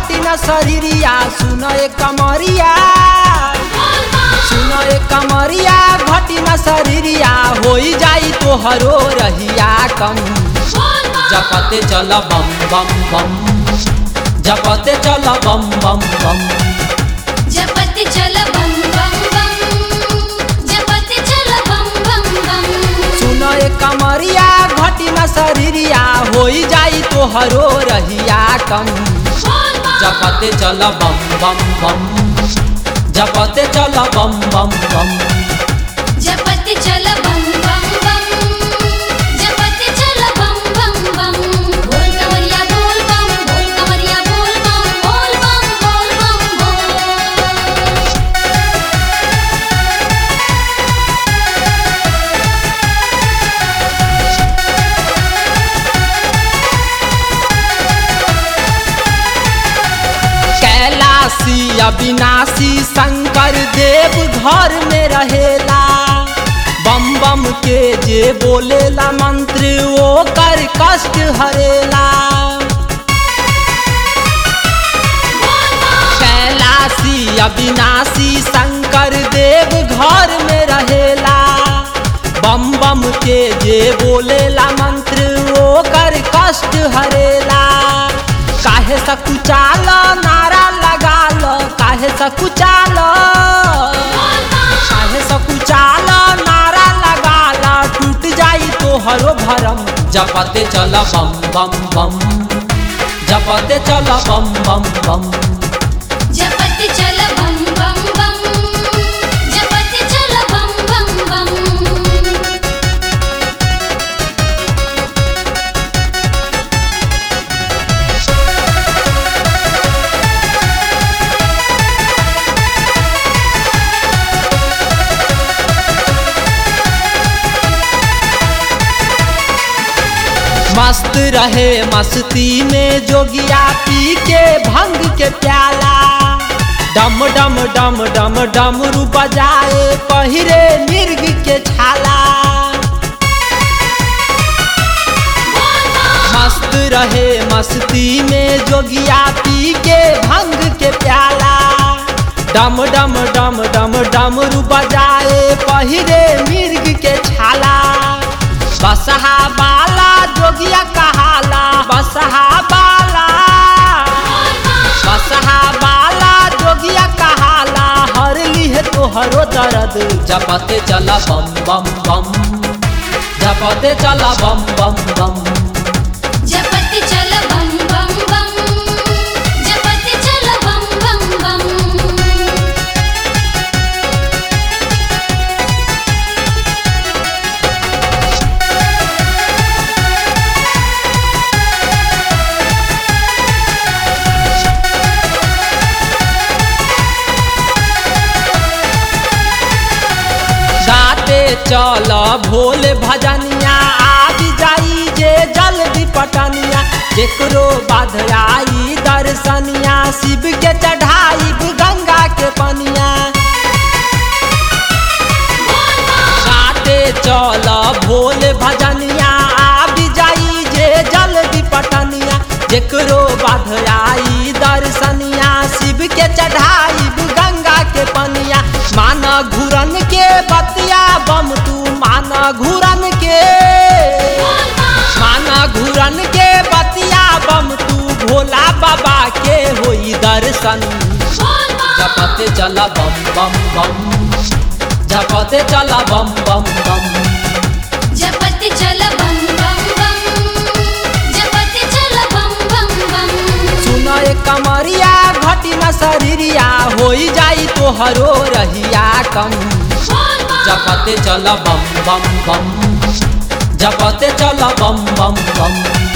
घटी न शरीरिया सुन ए कमरिया सुन ए कमरिया घटी न शरीरिया होई जाई तोहरो रहिया कम जपते चल बम बम बम जपते चल बम बम बम जपत चल बम बम बम जपत चल बम बम बम सुन ए कमरिया घटी न शरीरिया होई जाई तोहरो रहिया कम जपते चल बम बम बम जपते चल बम बम बम जपत चल बम बम बम जपत चल बम बम बम बोल कमरिया बोल बम बोल कमरिया बोल बम बोल बम बोल बम बोल कैलाशी अविनाशी शंकर देव घर में रहेला बम बम के जे बोलेला मंत्र वो कर कष्ट हरेला कैलाशी अविनाशी शंकर देव घर में रहेला बम बम के जे बोलेला मंत्र वो कर कष्ट हरेला काहे सकुचाल नारा लगाल काहे सकुचाल काहे सकुचाल नारा लगाल टूट जाई तोहरो भरम जपते चल बम बम बम जपते चल बम बम बम जपत चल बम बम बम जपत चल बम बम बम मस्त रहे मस्ती में जोगिया पी के भंग के प्याला डम डम डम डम डमरू बजाए पहिरे मिर्ग के छाला मस्त रहे मस्ती में जोगिया पी के भंग के प्याला डम डम डम डम डमरू बजाए पहिरे मिर्ग के छाला बसहा बाला जोगिया कहाला बसहा बाला बसहा बाला जोगिया कहाला हर लिहे तोहरो दर्द जपते चला बम बम बम जपते चला बम बम बम जपत चल बम बम बम जपत चल बम बम बम गाते चल भोले भजनिया आबि जाई जे जल्दी पटनिया जेकरो बाध आई दर्शनिया शिव के चढ़ाई गंगा के पनिया गाते चल भोले भजनिया आबि जाई जे जल्दी पटनिया जेकरो बाध आई दर्शनिया शिव के चढ़ाई गंगा के पनिया मान घुरन के बतिया बम तू मान घुरन के मान घुरन के बतिया बम तू भोला बाबा के होई दर्शन जपते चला बम बम बम जपते चला बम बम बम जपत चल बम बम बम जपत चल बम बम बम सुन ए कमरिया घटी न शरीरिया होई जाई तोहरो रहिया कम जपते चल बम बम बम जपते चल बम बम बम